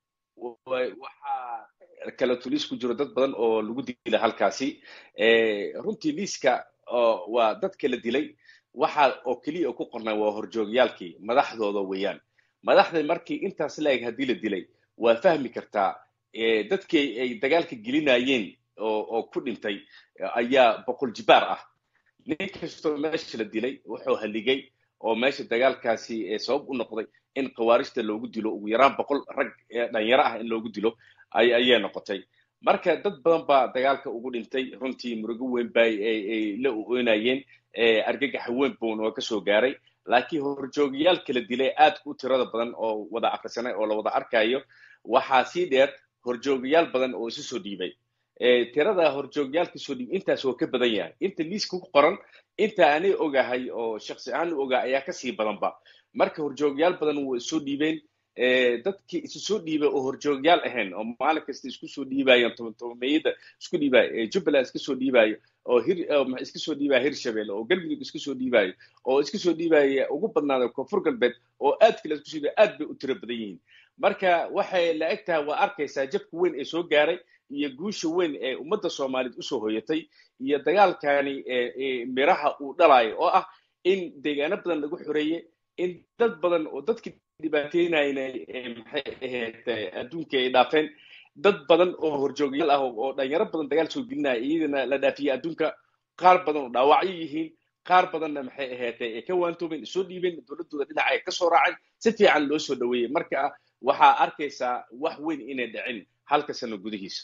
S3: waxaa kala tuliis ku jiro dad badan oo lagu dila halkaasi runtii liiska waa dadka la dilay waxa oo keliya ku qornaa waa horjoogyaalkii madaxdooda weeyaan madaxda markii intaas la-eg haddii la dilay waa fahmi kartaa dadkii ay dagaalka gelinayeen oo ku dhintay ayaa boqol jibaar ah nin kastoo meesha la dilay wuxuu haligay oo meesha dagaalkaasi sabab u noqday in khawaarijta loogu dilo ugu yaraan boqol rag dhalinyaro ah in loogu dilo ayay noqotay marka dad badan baa dagaalka ugu dhintay runtii murugo weyn ba ay la oonayeen argagaxa weyn buun oo kasoo gaaray laakiin horjoogayaal kala dilay aad u tirada badan oo wada akrisanay oo la wada arkayo waxaa sii dheer horjoogayaal badan oo isu soo dhiibay tirada horjoogyaalka soo dhiib intaas oo ka badan yahay inta liiska ku qoran inta anay ogahay oo shaksi ahaan u ogaa ayaa kasii badanba marka horjoogyaal badan waa isoo dhiibeen dadkii isu soo dhiibay oo horjoogyaal ahayn oo maalin kasta isku soo dhiibayan tobantobameeyada isku dhiibayo jubbaland iska soo dhiibayo oo hir iska soo dhiibaya hirshabelle oo galmudug iska soo dhiibayo oo iska soo dhiibaya ugu badnaada koonfur galbeed oo aad kale isku soo dhiibaya aad bay u tiro badan yihiin marka waxay la eg tahay waa arkaysaa jabka weyn ee soo gaaray iyo guusha weyn ee ummadda soomaaliyeed usoo hoyatay iyo dagaalkani miraha uu dhalayo oo ah in deegaano badan lagu xoreeye in dad badan oo dadkii dhibaateynayna maxay ahayd adduunka ay dhaafeen dad badan oo horjoogyaal ah oo dhalinyaro badan dagaal soo gelinaya iyadana la dhaafiyey adduunka qaar badan oo dhaawacyo yihiin qaar badanna maxay ahayd ay ka waantoobeen soo dhiibeen dowladooda dhinaca ay kasoo raaceen si fiican loo soo dhaweeyey marka waxaa arkaysaa wax weyn inay dhicin halka sano gudihiisa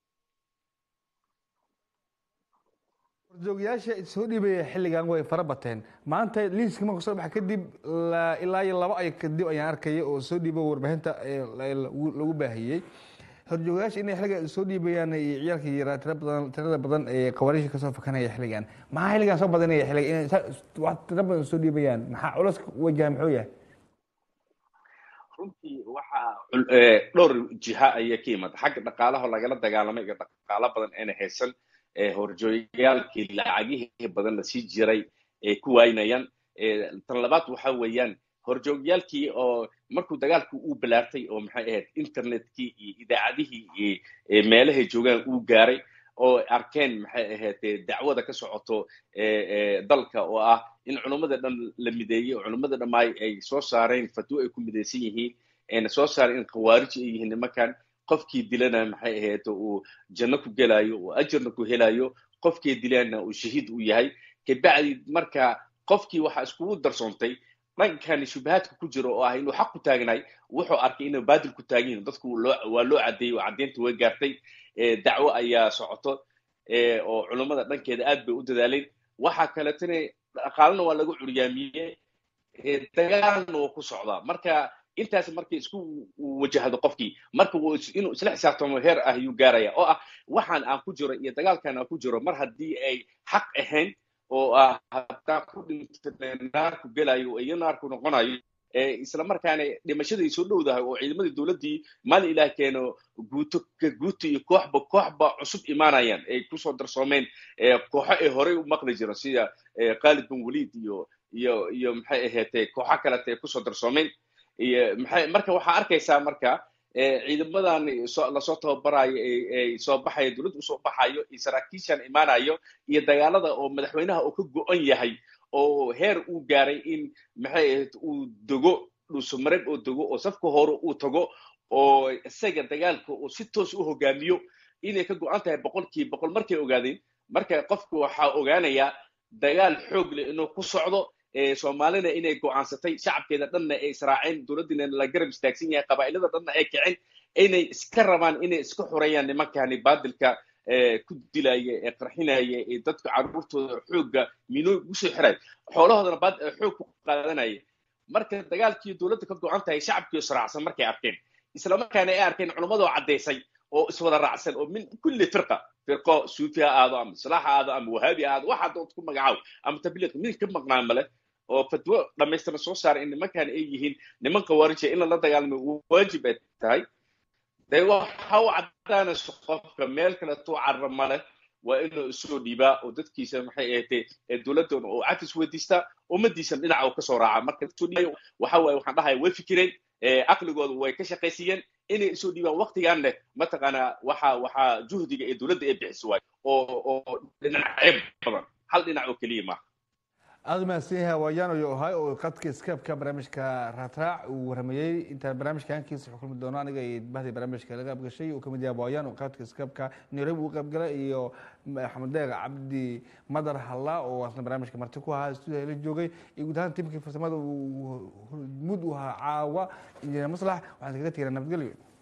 S1: horjoogyaasha soo dhiibaya xilligan way fara bateen maanta liiska markuu soo baxa kadib ilaa iyo laba ay kadib ayaan arkaya oo soo dhiiba warbaahinta lagu baahiyey horjoogayaasha inay xilligan soo dhiibayaan iyo ciyaalka yaraa tira badan tirada badan ee qawaariisha kasoo fakanaya xilligan maxaa xilligan soo badanaya xilligan inay tira badan soo dhiibayaan maxaa culas wajaha muxuu yahay
S3: runtii waxaa dhowr jiha ayaa ka yimaada xagga dhaqaalaha lagala dagaalamay iyo dhaqaalo badan ayna haysan horjooyaalkii lacagihii badan lasii jiray ay ku waynayaan tan labaad waxa weeyaan horjoogyaalkii oo markuu dagaalku uu balaartay oo maxay ahayd internetkii iyo idaacadihii iyo meelahay joogaan uu gaaray oo arkeen maxay ahaydee dacwada ka socoto dalka oo ah in culummada dhan la mideeyey oo culummada dhammaay ay soo saareen fatwo ay ku midaysan yihiin ayna soo saareen in khawaarij ay yihiin nimankan qofkii dilana maxay ahayd uu janno ku gelayo oo ajarna ku helayo qofkii dilana uu shahiid u yahay kabacdi marka qofkii waxaa iskugu darsoontay dhankan shubahaadka ku jiro oo ah inuu xaq ku taagnaay wuxuu arkay inuu baadil ku taagan yihin dadku waa loo caddeeyey oo caddeynta way gaartay dacwo ayaa socoto oo culummada dhankeeda aad bay u dadaaleen waxaa kaleetana dhaqaalena waa lagu curyaamiyey dagaalna waa ku socdaa marka intaas markay isku wajahdo qofkii marka inuu isla xisaabtamo heer ah ayuu gaaraya oo ah waxaan aan ku jiro iyo dagaalkan aan ku jiro mar haddii ay xaq ahayn oo ah haddaan ku dhinto naarku gelayo iyo naarku noqonayo isla markaana dhimashadii soo dhowdahay oo ciidamadii dowladdii maalin ilaah keeno guuto guuto iyo kooxba kooxba cusub imaanayaan ay kusoo darsoomeen kooxo ay horey u maqli jiro sida khalid bin waliid iyo iyo iyo maxay ahaatee kooxo kalete ay kusoo darsoomeen iyo maxay marka waxaa arkaysaa marka ciidamadan lasoo tababarayo ay soo baxayo dowladda usoo baxayo iyo saraakiishan imaanayo iyo dagaalada oo madaxweynaha uu ka go-an yahay oo heer uu gaaray in maxay ahayd uu dogo dhuusamareeb oo dogo oo safka hore uu tago oo isaga dagaalka uu si toos u hogaamiyo inay ka go-an tahay boqolkiiba boqol markay ogaadeen marka qofku waxaa ogaanayaa dagaal xoog leh inuu ku socdo soomaalina inay go-aansatay shacabkeeda dhanna ay israaceen dowladdiina la garab istaagsan yahay qabaa'ilada dhanna ay kiceen inay iska rabaan inay iska xoreeyaan nimankani baadilka ku dilaya ee qarxinaya ee dadka carruurtooda xoogga minooy usoo xiray xoolahoodana baad xoog ku qaadanaya marka dagaalkii dowladda ka go-an tahay shacabkii israacsan markay arkeen islamarkaana ay arkeen culammadoo caddaysay oo iswada raacsan oo min kulli firqa firqo suufi ha aado ama islaax ha aado ama wahaabi ha aado waxa dood ku magacaabo ama tabliiq mid ka maqnaa male oo fatwo dhamaystiran soo saara in nimankan ay yihiin niman khawaarija in lala dagaalamo waajib ay tahay de waxa u caddaanayso qofka meel kaleto carra male waa inuu isoo dhiibaa oo dadkiisa maxay ahaatee dowladdoona oo cafis weydiistaa ummadiisana dhinaca uu kasoo raaca marka isoo dhiibayo waxa waaye waxaan dhahaya way fikireen caqligooda way ka shaqaysiiyeen inay isoo dhiibaan waktigan leh mataqaanaa waxa waxaa juhdiga ee dowladda ay bixiso waay oo oo dhinacyo badan hal dhinac oo keliya maaha
S1: aada mahadsan yahay waayaano yo ahay oo qadka skypeka barnaamijka raadraac uu waramayey intaan barnaamijka hankiisa xukulmi doono aniga iyo bahdii barnaamijka laga qaybgashay uu kamid yahay waayaano qadka skypeka nairobi uu qaybgalay iyo axmed deeq cabdi madar halla oo asna barnaamijka marti ku ahaa stuudiya la joogay iyo guud ahaan tiimkii farsamada uu mud u ahaa caawa injineer maslax waxaan kaga tegnaa nabadgelyo